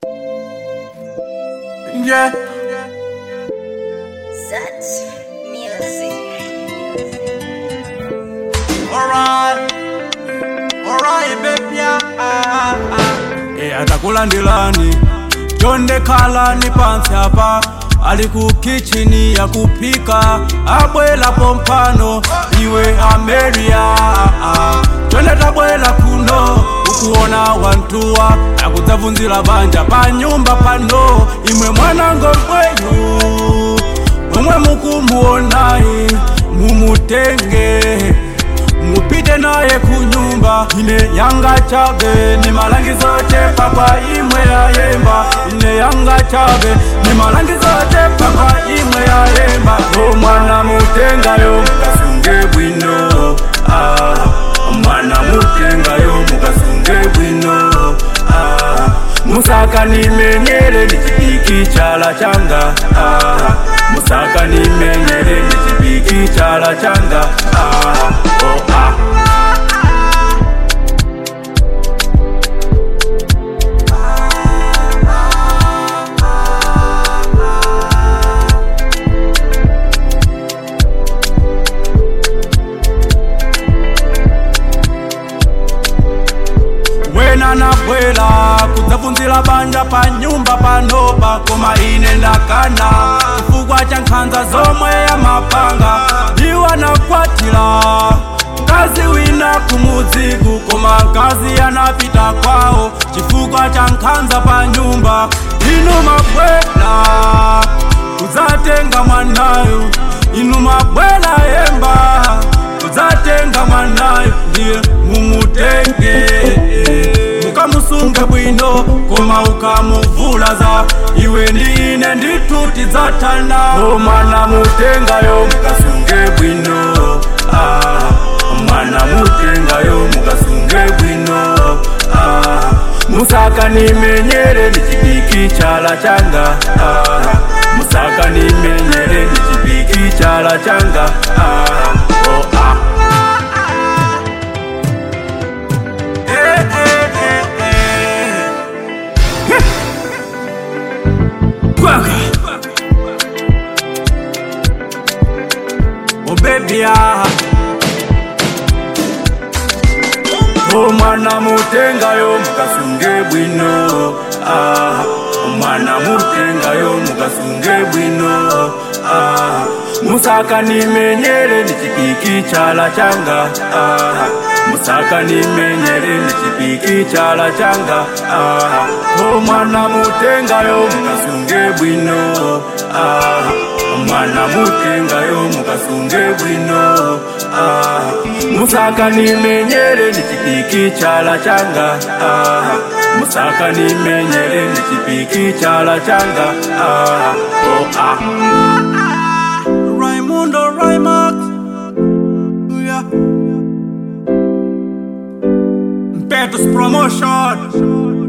Yeah. Such music. Alright. Alright, baby. Yeah. Ah, ah. Eh, atakulandilani chonde khalani pansi apa ali ku kichini ya kupika abwelapo mphano iwe ameria chonde tabwela kuno ukuona wantuwa akudzabvunzira banja pa nyumba pano imwe mwanango mkweyu omwe mukumuonayi mumutenge mupite naye kunyumba ine yanga chabe ni malangizo chepa kwa imwe yayemba ine yanga chabe ni malangizo chepa kwa imwe yayemba o mwana mutengayo mukasunge bwino ah, mwana mutengayo mukasunge bwino ah, musaka nimenyere ni chipiki chala changa ah, musaka nimenyere ni chipiki chala changa ah, oh, ah. wena nabwela kudzabvunzira banja pa nyumba panopa koma ine ndakana chifukwa cha nkhanza zomwe ya mapanga iwa nakwatira mkazi wina kumudziku koma mkazi anapita kwawo chifukwa cha nkhanza pa nyumba inu mabwela kudzatenga mwanayo inu mabwela yemba kudzatenga mwanayo ndiye mumutenge mukamusunge bwino koma ukamuvulaza iwe ndine ndituti dzatana o mwana mutengayo mukasunge bwino ah, mwana mutengayo mukasunge bwino ah, musaka nimenyere ni chipiki chala changa ah, musaka nimenyere ni chipiki chala changa ah, oh, ah. Eh, eh, eh, eh. Heh. Kwaka. Oh baby ah. Oh mwana mutengayo mukasunge bwino ah. mwana mutengayo mukasunge bwino ah. musaka nimenyere ni chipiki chala changa ah. musaka nimenyere ni chipiki chala changa ah. oh mwana mutengayo mukasunge bwino ah. mwana mutengayo mukasunge bwino ah. musaka nimenyere ni chipiki chala changa ah. musaka nimenyere ni chipiki chala changa ah. oh, ah. Raimundo Raimax yeah. Petus Promotion